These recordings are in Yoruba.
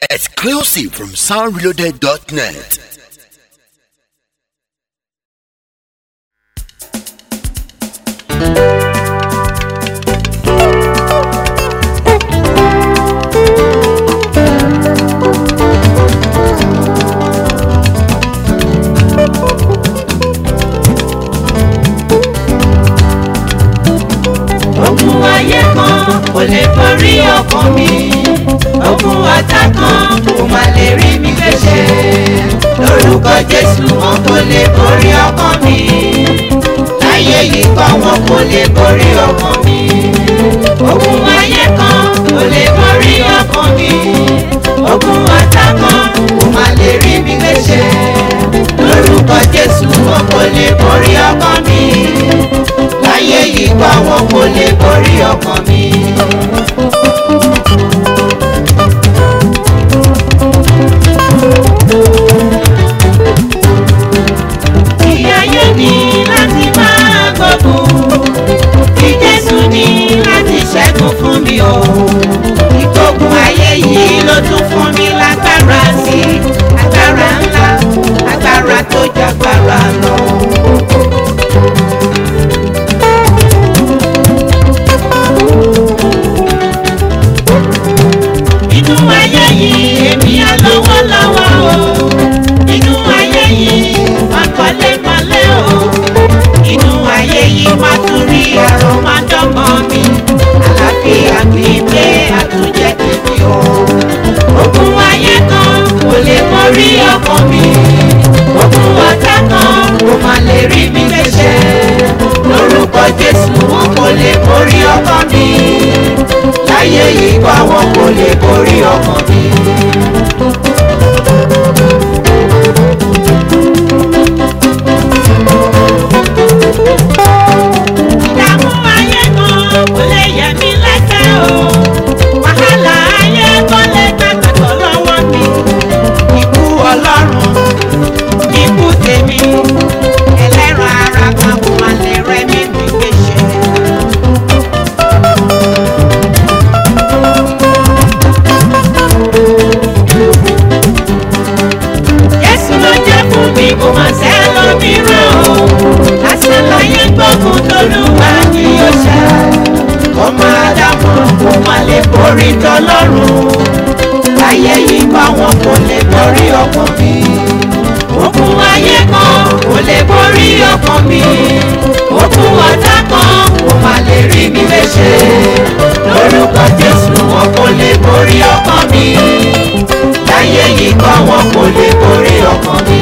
Exclusive from soundreloaded.net. ogun ayé kan kò lè borí ọkàn mi ogun ọ̀tá kan kò má lè rí mi léṣe lórúkọ jésù wọn kò lè borí ọkàn mi láyé yìí kọ́ wọn kò lè borí ọkàn mi ogun ayé kan kò lè borí ọkàn mi ogun ọ̀tá kan kò má lè rí mi léṣe lórúkọ jésù wọn kò lè borí ọkàn mi láyé yìí kọ́ wọn kò lè borí ọkàn mi. ìyáyé ni láti máa gbógun kí jésù ní láti ṣẹ́gun fún mi o ìgbógun ayé yìí ló tún fún mi lágbára sí i agbára ńlá agbára tó jágbára lọ. inú ayé yìí èmi á lọ́wọ́ lọ́wọ́ o inú ayé yìí má kọ́lé mọ́lé o inú ayé yìí má tún rí ẹ̀rọ má dọ́mọ mi àlàáfíà kì í pé àtúnjẹ tèmi o ogun ayé kan kò lè borí ọkàn mi ogun ọ̀tá kan kò má lè rí mi léṣe lórúkọ jésù wọn kò lè borí ọkàn mi láyé yìí kọ́ wọn kò lè borí ọkàn mi. ìdààmú ayé kan kò lè yẹ mí lẹ́sẹ̀ o wàhálà ayé kò lè gbàgbọ́ lọ́wọ́ mi ikú ọlọ́run ikú tèmi ẹlẹ́ran ara kan kò má lè rẹ́ mi mi gbèsè. Jésù ló jẹ́ fún mi kò máa sẹ́ lómìíràn o. Lásán láyé gbógun tolúwa ni ó ṣá. Kó máa dámọ̀ kó máa lè borí tọlọ́run. Láyé yìí bá wọn kò lè borí ọkàn mi. Ogun ayé kan kò lè borí ọkàn mi. Ogun ọ̀tá kan kò máa lè rí mi léṣe. Lórúkọ Jésù wọn kò lè borí ọkàn mi láyé yìí kọ́ wọn kò lè borí ọkàn mi.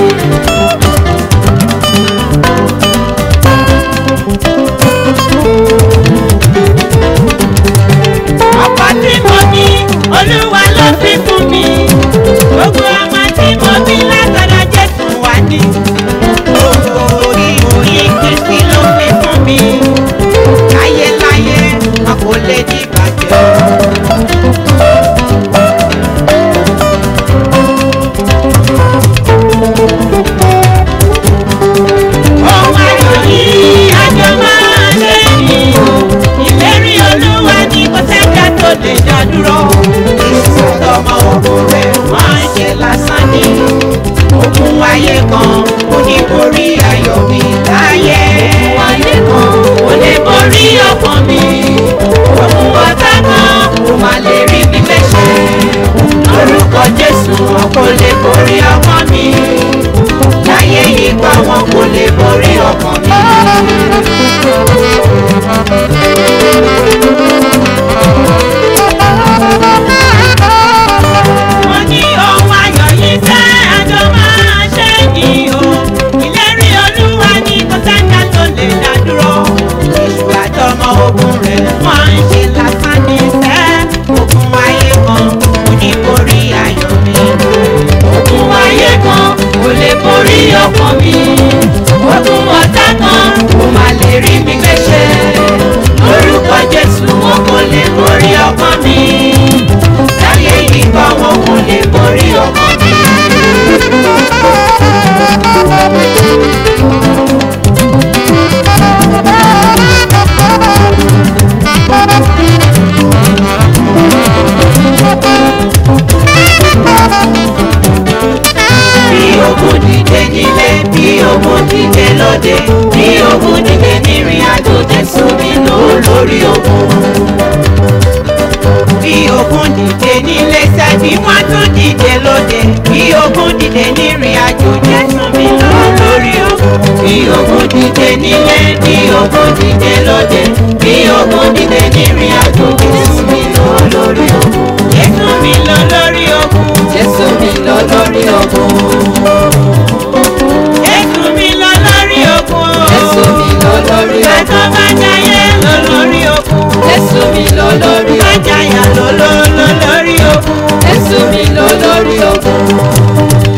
ọkọ tí mo ní olúwa ló fi fún mi gbogbo ọmọ tí mo bí látọ̀dọ̀ jésù wá ní. gbogbo ìròyìn kristi ló fi fún mi láyéláyé wọn kò lè dìbàjẹ́. Ohun ayọ̀ yìí àjọ máa ṣe ni o. Ìlérí olúwa ni kò sẹ́jà tó lè dá dúró. Ìsọdọ̀mọ ogun rẹ̀ máa ń ṣe lásán ni. Ogun ayé kan kò ní borí ayọ̀ mi láyé. Ogun ayé kan kò lè borí ọkàn mi. Ogun ọ̀tá kan kò má lè rí mi léṣe. Lórúkọ Jésù wọn kò lè borí ọkàn mi láyé yìí pa wọn kò lè borí ọkàn mi. mo ní ohun ayọ̀ yìí fẹ́ àjọ máa ṣe ni o ìlérí olúwa ní kò sáńgá tó lè dá dúró èṣù àtọmọ ogun rẹ̀ wọ́n ń ṣe lásán ní fẹ́ ogun ayé kan kò ní borí ayọ̀ mi ogun ayé kan Jésù mi lò lórí ogun. Bí ogun dìde nílé sẹ́bí wọ́n tún dìde lóde. Bí ogun dìde nírìn àjò Jésù mi lò lórí ogun. Bí ogun dìde nílé, bí ogun dìde lóde. Bí ogun dìde nírìn àjò Jésù mi lò lórí ogun. Jésù mi lò lórí ogun. Jésù mi lọ lórí ogun. Jésù mi lọ lórí ogun. Jésù mi lọ lórí Bàtọ́ ogun. bá jayé lọ lórí ogun. Jésù mi lọ lórí Bá ogun. jayà lọ lọ lọ lórí ogun. Jésù mi lọ lórí ogun.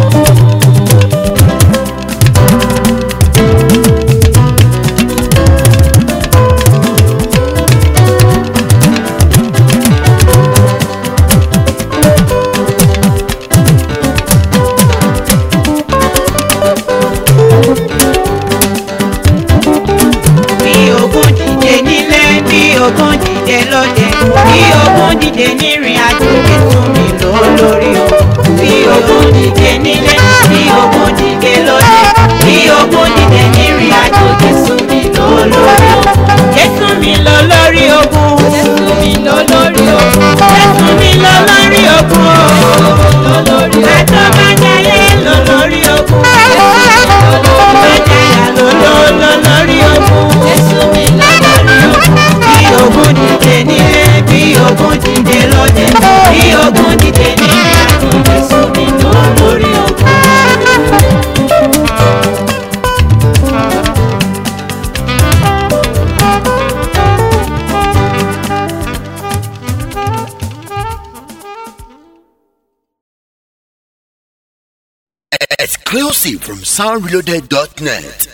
Bí ogun dìde nílé, bí ogun dìde lóde. Bí ogun dìde nírìn àjò Jésù mi lọ lórí ogun. Bí ogun dìde nílé, bí ogun dìde lóde. Bí ogun dìde nírìn àjò Jésù mi lọ lórí ogun. Jésù mi lọ lórí ogun. Jésù mi lọ lórí ogun. Jésù mi lọ lórí ogun. Lọ lórí ogun. Bàtọ́ bá jayé lọ lórí ogun. Jésù mi lọ lórí Bá ogun. jayà lọ lọ lọ lórí ogun. Jésù mi lọ lórí ogun. Bí ogun dìde nílé, bí ogun dìde lóde, bí ogun dìde nílé, àtún Jésù mi lọ lórí ogun. Exclusive from soundreloaded.net.